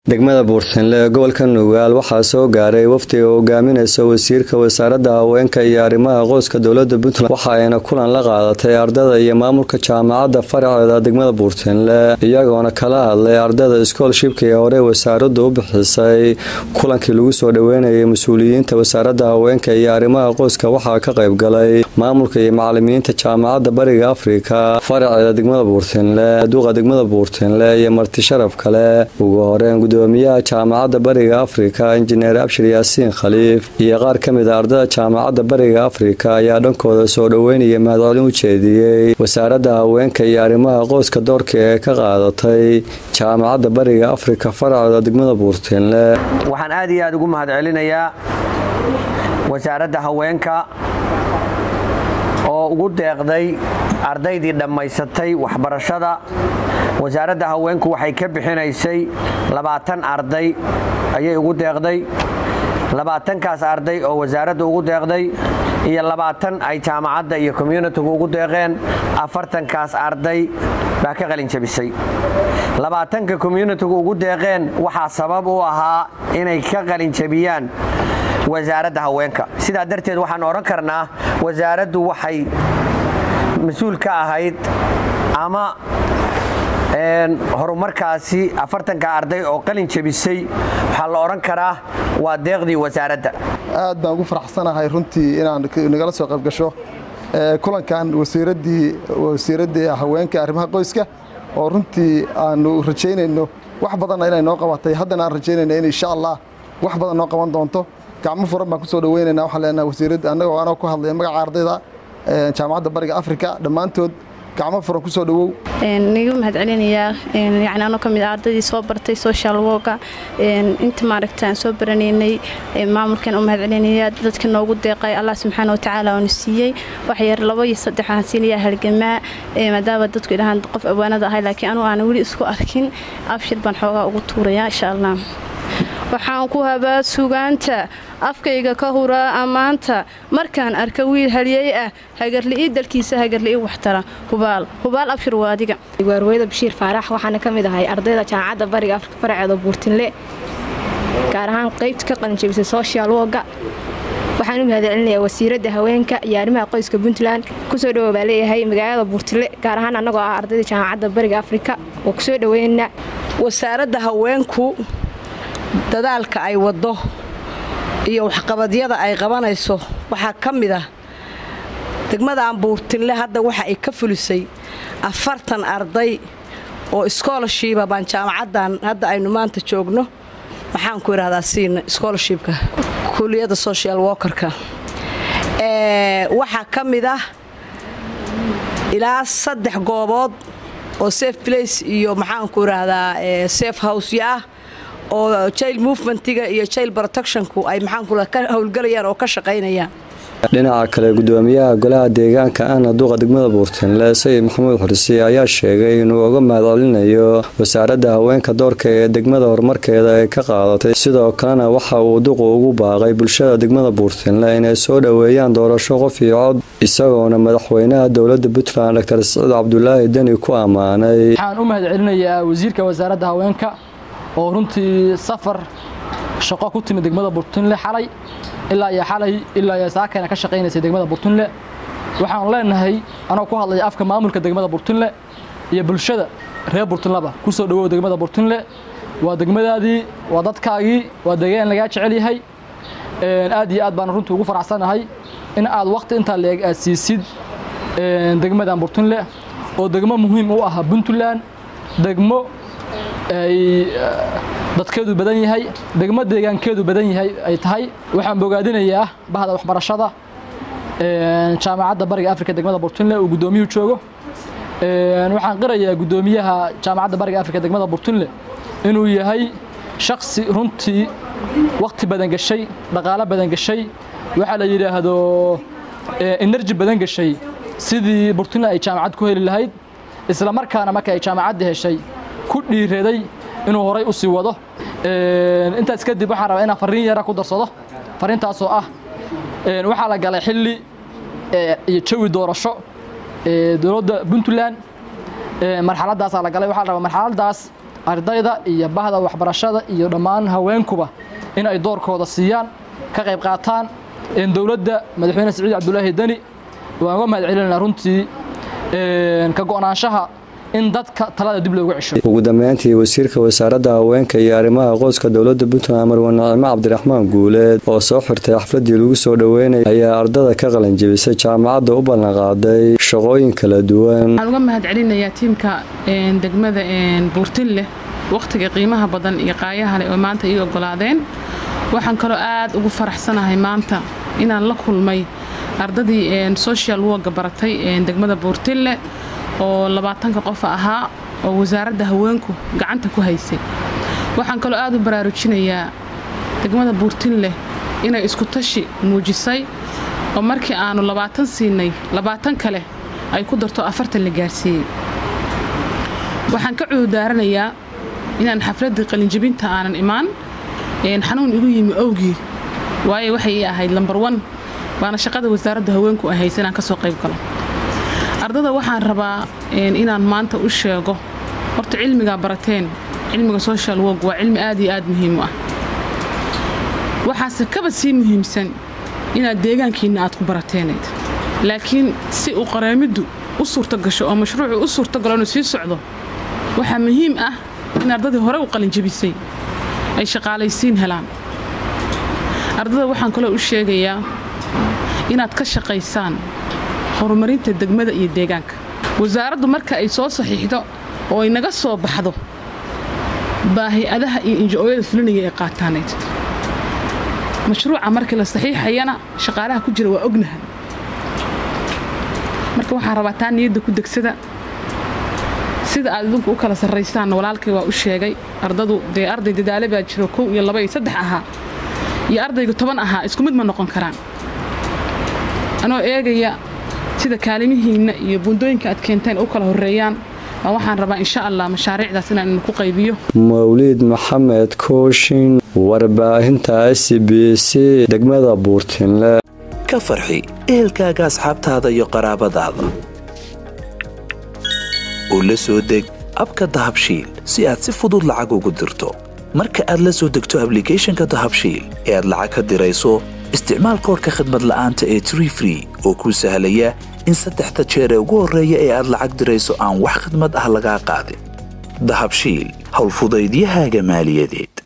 degmada buurtinle ee gobolka nugaal waxaa soo gaaray wafdiga hogaaminaysa wasiirka wasaaradda haweenka iyo arrimaha qoyska dowlada puntland waxa ayna kulan la qaadatay ardada iyo maamulka jaamacadda faraceeda degmada buurtinle iyagoona kala hadlay ardada schoolshipka ee hore wasaaraddu u bixisay kulankii lagu soo dhaweynayay mas-uuliyiinta wasaaradda haweenka iyo arrimaha qoyska waxaa ka qayb galay maamulka iyo macalimiinta jaamacadda bariga afrika faraceeda degmada buurtinle duuqa degmada buurtinle iyo marti sharaf kale ugu horeen gudoomiyaha jaamacadda bariga afrika injineer abshir yaasiin khaliif iyo qaar ka mid a ardada jaamacadda bariga afrika ayaa dhankooda soo dhoweynaya mahadcelin u jeediyey wasaaradda haweenka iyo arrimaha qoyska doorka ee ka qaadatay jaamacadda bariga afrika faraceeda degmada buurtinle waxaan aad iyo aad ugu mahadcelinayaa wasaaradda haweenka oo ugu deeqday ardaydii dhammaysatay waxbarashada wasaaradda haweenku waxay ka bixinaysay labaatan arday ayay ugu deeqday labaatankaas arday oo wasaaradda ugu deeqday iyo labaatan ay jaamacadda iyo communitigu ugu deeqeen afartankaas arday baa ka qalinjabisay labaatanka communitigu ugu deeqeen waxaa sabab u ahaa inay ka qalinjabiyaan wasaaradda haweenka sidaa darteed waxaan odhan karnaa wasaaraddu waxay mas-uul ka ahayd ama horumarkaasi afartanka arday oo qalin jabisay waxaa la odhan karaa waa deeqdii wasaaradda aad baan ugu faraxsanahay runtii inaan nagala soo qayb gasho kulankan wasiiraddii wasiiraddii haweenka arrimaha qoyska oo runtii aanu rajaynayno wax badanna inay noo qabatay haddana aan rajaynayno in insha allah wax badan noo qaban doonto gacmo furan baan ku soo dhaweynayna waxaan leenahay wasiiradda annagoo anoo ku hadlaya magaca ardayda jaamacadda bariga afrika dhammaantood gacmo furan ku soo dhawow nigu mahadcelinayaa yani anoo ka mid a ardaydii soo bartay social worka inta maaragta aan soo baranaynay maamulkan u mahadcelinayaa dadka noogu deeqay allah subxaana watacaala oonu siiyey waxyar labo iyo saddex waxaan siinayaa halgamaa maadaama dadku idhahaan qof awaanada ahay laakiin anugu aan weli isku arkin abshir baan xoogaa ugu tuurayaa insha allah waxaan ku habaa sugaanta afkayga ka huraa ammaanta markaan arka wiil haliyey ah hagarli'ii dalkiisa hagarli'ii waxtara hubaal hubaal abshir waa adiga waarweyda bashiir faarax waxaana ka mid ahay ardayda jaamacadda bariga afrika faraceeda buurtinle gaar ahaan qaybta ka qalinjabisay social woga waxaan u mahadcelinayaa wasiiradda haweenka iyo arrimaha qoyska puntland kusoo dhawo baa leeyahay magaalada buurtinle gaar ahaan annagoo ah ardayda jaamacadda bariga afrika oo kusoo dhaweynaa wasaaradda haweenku dadaalka ay waddo iyo waxqabadyada ay qabanayso waxaa ka mid ah degmadan buurtinle hadda waxa ay ka fulisay afartan arday oo schoolashiba baan jaamacaddan hadda aynu maanta joogno maxaan ku idhahdaa siina schoolashibka kuliyadda social workerka waxaa ka mid ah ilaa saddex goobood oo safe place iyo maxaanku idhaahdaa safe housya ah oo jail movementiga iyo jail protectionku ay maxaanku ka howlgelayaan oo ka shaqaynayaan dhinaca kale gudoomiyaha golaha deegaanka ahna duqa degmada buurtinle sayid maxamuud xursi ayaa sheegay inuu uga mahadcelinayo wasaaradda haweenka doorka ee degmada horumarkeeda ay ka qaadatay sidoo kalena waxa uu duqu ugu baaqay bulshada degmada buurtinle inay soo dhoweeyaan doorasho qof iyo cod isagoona madaxweynaha dowlada puntland dr siciid cabdulaahi deni ku ammaanay waxaan u mahadcelinayaa wasiirka wasaaradda haweenka oo runtii safar shaqo ku timid degmada buurtinle xalay ilaa iyo xalay ilaa iyo saakana ka shaqaynaysay degmada buurtinle waxaan leenahay anoo ku hadlaya afka maamulka degmada buurtinle iyo bulshada reer buurtinleba ku soo dhawow degmada buurtinle waa degmadaadii waa dadkaagii waa deegaan lagaa jecel yahay aad iyo aad baan runtii ugu faraxsanahay in aad waqti intaa leeg aad siisid degmadan buurtinle oo degmo muhiim u ah puntland degmo ay dadkeedu badan yahay degmo deegaankeedu badan yahay ay tahay waxaan bogaadinayaa bahda waxbarashada jaamacadda bariga afrika degmada burtunle uu guddoomiyuhu joogo waxaan qirayaa guddoomiyaha jaamacadda bariga afrika degmada burtunle inuu yahay shaksi runtii waqti badan gashay dhaqaalo badan gashay waxaa la yidhaahdo enerji badan gashay sidii burtunle ay jaamacad ku heli lahayd isla markaana marka ay jaamacadda heshay ku dhiiraday inuu horay u sii wado intaas kadib waxaan rabaa inaan fariin yara ku darsado fariintaasoo ah waxaa la galay xilli iyo jawi doorasho dowladda puntland marxaladaasaa la galay waxaa la rabaa marxaladaas ardayda iyo bahda waxbarashada iyo dhammaan haweenkuba in ay doorkooda siiyaan ka qayb qaataan dowladda madaxweyne siciid cabdulaahi deni waan uga mahad celinayna runtii ka go'naanshaha in dadka talada dib loogu cesho ugu dambeyntii wasiirka wasaaradda haweenka iyo arrimaha qoyska dowladda puntland marwe nacimo cabdiraxmaan guuleed oo soo xirtay xafladii lagu soo dhoweynaya ayaa ardada ka qalanjebisay jaamacadda u ballanqaaday shaqooyin kala duwan waxaan uga mahad celinayaa tiimka degmada buurtinleh wakhtiga qiimaha badan iyo qaayaha leh oo maanta ii ogolaadeen waxaan kaloo aad ugu faraxsanahay maanta inaan la kulmay ardadii social worka baratay degmada buurtinle oo labaatanka qof ahaa oo wasaaradda haweenku gacanta ku haysay waxaan kaloo aad u baraarujinayaa degmada buurtinleh inay isku tashi muujisay oo markii aanu labaatan siinay labaatan kale ay ku darto afartan la gaarsiiyey waxaan ka cududaaranayaa inaan xafladdii qalinjebinta aanan imaan xanuun igu yimi owgii waayo waxay ii ahayd lambar wan waana shaqada wasaaradda haweenku ay haysa inaan ka soo qayb galo ardada waxaan rabaa inaan maanta u sheego horta cilmigaa barateen cilmiga social work waa cilmi aad iyo aad muhiim u ah waxaase kaba sii muhiimsan inaad deegaankiinna aad ku barateenayd laakiin si uu qareemiddu u suurto gasho oo mashruucu u suurtogalo inuu sii socdo waxaa muhiim ah in ardadii hore u qalinjebisay ay shaqaalaysiin helaan ardada waxaan kaloo u sheegayaa inaad ka shaqaysaan horumarinta degmada iyo deegaanka wasaaraddu marka ay soo saxiixdo oo ay naga soo baxdo baahi-adaha iyo injo-ooyada fulinaya ay qaataanayd mashruuca markii la saxiixayana shaqaalaha ku jira waa ognaha marka waxaan rabaa taa niyadda ku degsada sida aad idinku u kala sarraysaan walaalkay waa u sheegay ardadu dee arday dadaale baa jiro kow iyo laba iyo saddex ahaa iyo ardayga toban ahaa isku mid ma noqon karaan anoo eegaya sida kaalimihiinna iyo buundooyinka aad keenteen u kala horreeyaan baa waxaan rabaa insha allah mashaariicdaas inaan idinku qaybiyo mawliid maxamed kooshin warbaahinta s b c degmada buurtinle ka farxi ehelkaaga asxaabtaada iyo qaraabadaada oo la soo deg abka dahabshiil si aad si fudud lacag ugu dirto marka aad la soo degto ablicathonka dahabshiil ee aad lacag ka dirayso isticmaal koorka khadmad la'aanta ee tree free oo kuu sahlaya in saddexda jeer ee ugu horreeya ee aad lacag dirayso aan wax khidmad ah lagaa qaadin dahabshiil howlfudaydiyahaaga maaliyadeed